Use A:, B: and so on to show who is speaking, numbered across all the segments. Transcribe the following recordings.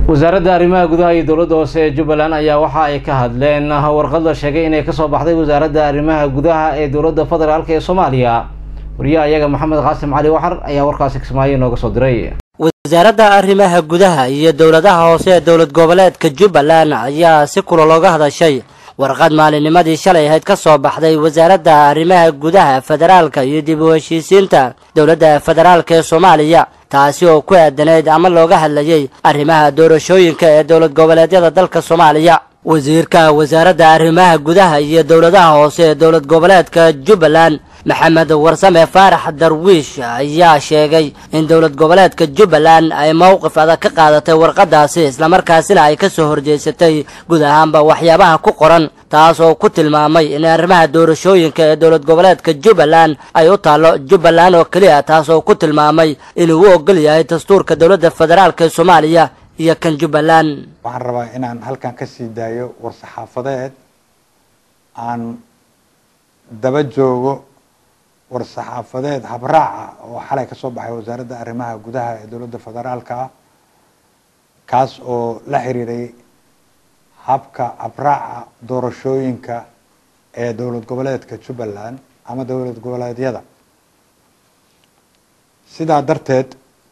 A: wasaaradda arrimaha gudaha iyo dowladda hoose ee jubbaland ayaa waxa ay ka hadleen warqad la sheegay inay kasoo baxday wasaaradda arrimaha gudaha ee dowladda federaalk ee soomaaliya wariyaha iyaga maxamed qaasim cali waxar ayaa warkaasi kismaayo nooga soo diray
B: wasaaradda arrimaha gudaha iyo dowladaha hoose ee dowlad goboleedka jubbaland ayaa si kula looga hadashay warqad maalinnimadii shalay ahayd ka soo baxday wasaaradda arrimaha gudaha federaalka iyo dib u heshiisiinta dowladda federaalk ee soomaaliya taasi oo ku aadaneyd ama looga hadlayay arrimaha doorashooyinka ee dowlad goboleedyada dalka soomaaliya wasiirka wasaaradda arrimaha gudaha iyo dowladaha hoose ee dowlad goboleedka jubbaland maxamed warsame faarax darwiish ayaa sheegay in dowlad goboleedka jubbaland ay mowqif adag ka qaadatay warqadaasi islamarkaasina ay ka soo horjeysatay guud ahaanba waxyaabaha ku qoran taas oo ku tilmaamay in arrimaha doorashooyinka ee dowlad goboleedka jubbaland ay u taallo jubbaland oo keliya taas oo ku tilmaamay inuu u ogol yahay dastuurka dowladda federaalk ee soomaaliya iyo kan jubbaland
C: waxaan rabaa inaan halkan ka sii daayo war-saxaafadeed aan daba joogo war-saxaafadeed habraaca oo xalay ka soo baxay wasaaradda arrimaha gudaha ee dowladda federaalka ah kaas oo la xiriiray habka habraaca doorashooyinka ee dowlad goboleedka jubbaland ama dowlad goboleedyada sidaa darteed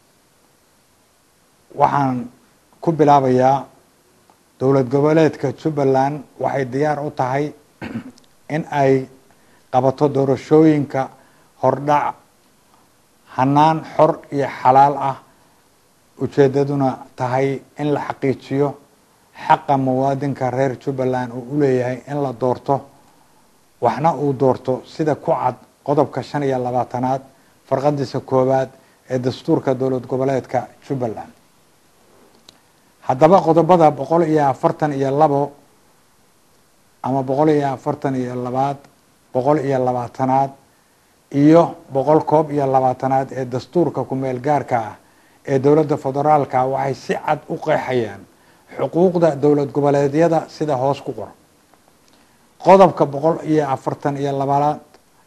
C: waxaan ku bilaabayaa dowlad goboleedka jubbaland waxay diyaar u tahay in ay qabato doorashooyinka hordhac hanaan xor iyo xalaal ah ujeedaduna tahay in la xaqiijiyo xaqa muwaadinka reer jubbaland uu u leeyahay in la doorto waxna uu doorto sida ku cad qodobka shan iyo labaatanaad farqadiisa koowaad ee dastuurka dowlad goboleedka jubbaland haddaba qodobada boqol iyo afartan iyo labo ama boqol iyo afartan iyo labaad boqol iyo labaatanaad iyo boqol koob iyo labaatanaad ee dastuurka ku-meel gaarka ah ee dowladda federaalka waxay si cad u qeexayaan xuquuqda dowlad goboleedyada sida hoos ku qoran qodobka boqol iyo afartan iyo labaad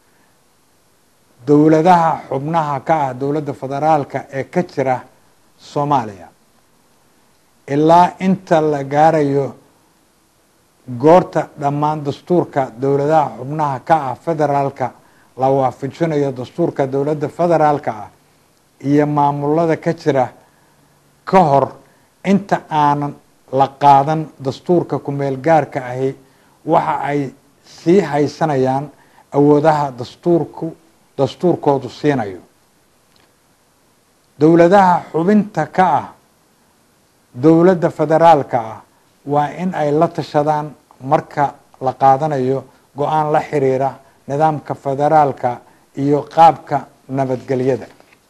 C: dowladaha xubnaha ka ah dowladda federaalka ee ka jira soomaaliya ilaa inta la gaarayo goorta dhammaan dastuurka dowladaha xubnaha ka ah federaalka la waafajinayo dastuurka dowladda federaalka ah iyo maamulada ka jira ka hor inta aanan la qaadan dastuurka ku-meel gaarka ahi waxa ay sii haysanayaan awoodaha dastuurku dastuurkoodu siinayo dowladaha xubinta ka ah dowladda federaalka ah waa in ay la tashadaan marka la qaadanayo go-aan la xiriira nidaamka federaalka iyo qaabka nabadgelyada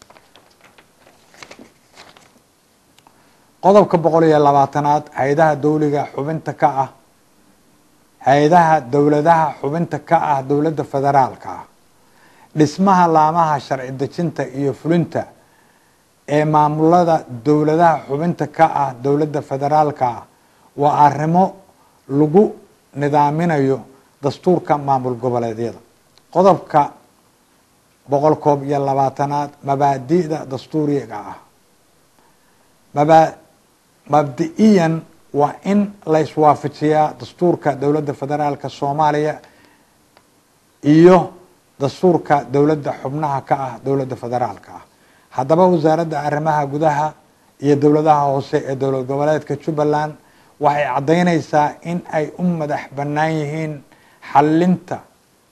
C: qodobka boqol iyo labaatanaad hay-adaha dowliga xubinta ka ah hay-adaha dowladaha xubinta ka ah dowladda federaalka ah dhismaha laamaha sharci dejinta iyo fulinta ee maamulada dowladaha xubinta ka ah dowladda federaalka ah waa arrimo lagu nidaaminayo dastuurka maamul goboleedyada qodobka boqol koob iyo labaatanaad mabaadi'da dastuuriga ah maba mabdi-iyan waa in la iswaafajiyaa dastuurka dowladda federaalka soomaaliya iyo dastuurka dowladda xubnaha ka ah dowladda federaalka ah haddaba wasaaradda arrimaha gudaha iyo dowladaha hoose ee dowlad goboleedka jubbaland waxay caddaynaysaa in ay u madax bannaan yihiin xallinta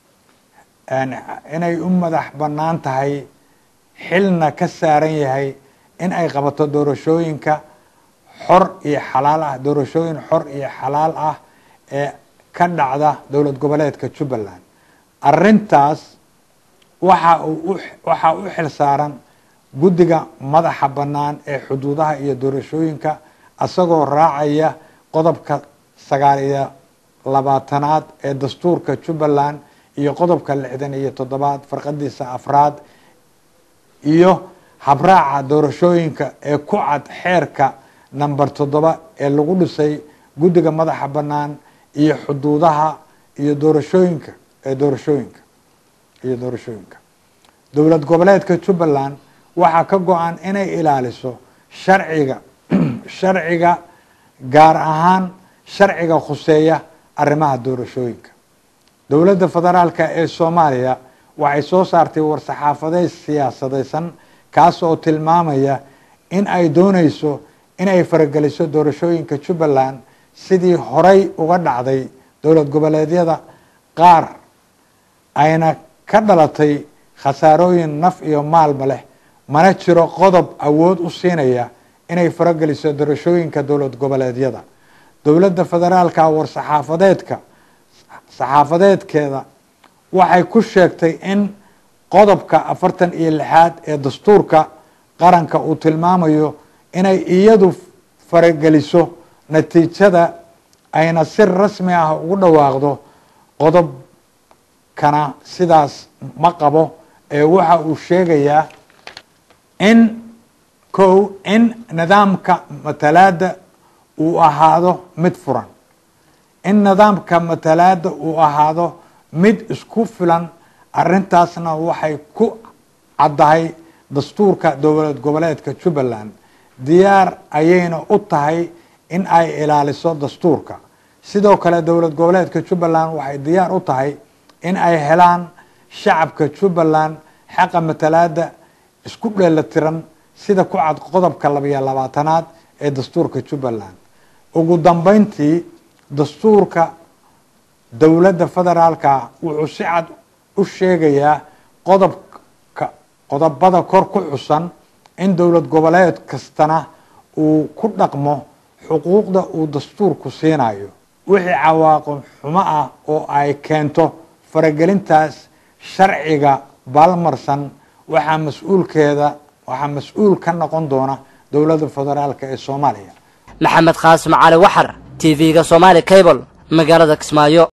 C: inay u madax bannaan tahay xilna ka saaran yahay in ay qabato doorashooyinka xor iyo xalaal ah doorashooyin xor iyo xalaal ah ee ka dhacda dowlad goboleedka jubbaland arrintaas waxa uu waxaa u xil saaran guddiga madaxa bannaan ee xuduudaha iyo doorashooyinka isagoo raacaya qodobka sagaal iyo labaatanaad ee dastuurka jubbaland iyo qodobka lixdan iyo toddobaad farqadiisa afraad iyo habraaca doorashooyinka ee ku cad xeerka number toddoba ee lagu dhisay guddiga madaxa bannaan iyo xuduudaha iyo doorashooyinka ee doorashooyinka iyo doorashooyinka dowlad goboleedka jubbaland waxaa ka go-an inay ilaaliso sharciga sharciga gaar ahaan sharciga khuseeya arrimaha doorashooyinka dowladda federaalka ee soomaaliya waxay soo saartay war-saxaafadeed siyaasadeysan kaas oo tilmaamaya in ay dooneyso inay farageliso doorashooyinka jubbaland sidii horay uga dhacday dowlad goboleedyada qaar ayna ka dhalatay khasaarooyin naf iyo maalba leh mana jiro qodob awood u siinaya inay farageliso doorashooyinka dowlad goboleedyada dowladda federaalka war-saxaafadeedka saxaafadeedkeeda waxay ku sheegtay in qodobka afartan iyo lixaad ee dastuurka qaranka uu tilmaamayo inay iyadu farageliso natiijada ayna si rasmi ah ugu dhawaaqdo qodobkana sidaas ma qabo ee waxa uu sheegayaa in kow in nidaamka matalaada uu ahaado mid furan in nidaamka matalaada uu ahaado mid isku filan arintaasna waxay ku caddahay dastuurka dowlad goboleedka jubbaland diyaar ayayna u tahay in ay ilaaliso dastuurka sidoo kale dowlad goboleedka jubbaland waxay diyaar u tahay in ay helaan shacabka jubbaland xaqa matalaada isku dheelatiran sida ku cad qodobka labayo labaatanaad ee dastuurka jubbaland ugu dambeyntii dastuurka dowladda federaalka wuxuu si cad u sheegayaa qodobka qodobada kor ku xusan in dowlad goboleed kastana uu ku dhaqmo xuquuqda uu dastuurku siinayo wixii cawaaqib xumo ah oo ay keento faragelintaas sharciga baalmarsan waxaa mas-uulkeeda waxaa mas-uul ka noqon doona dowladda federaalk ee soomaaliya
B: maxamed qaasim cali waxar t v-ga somaali cable magaalada kismaayo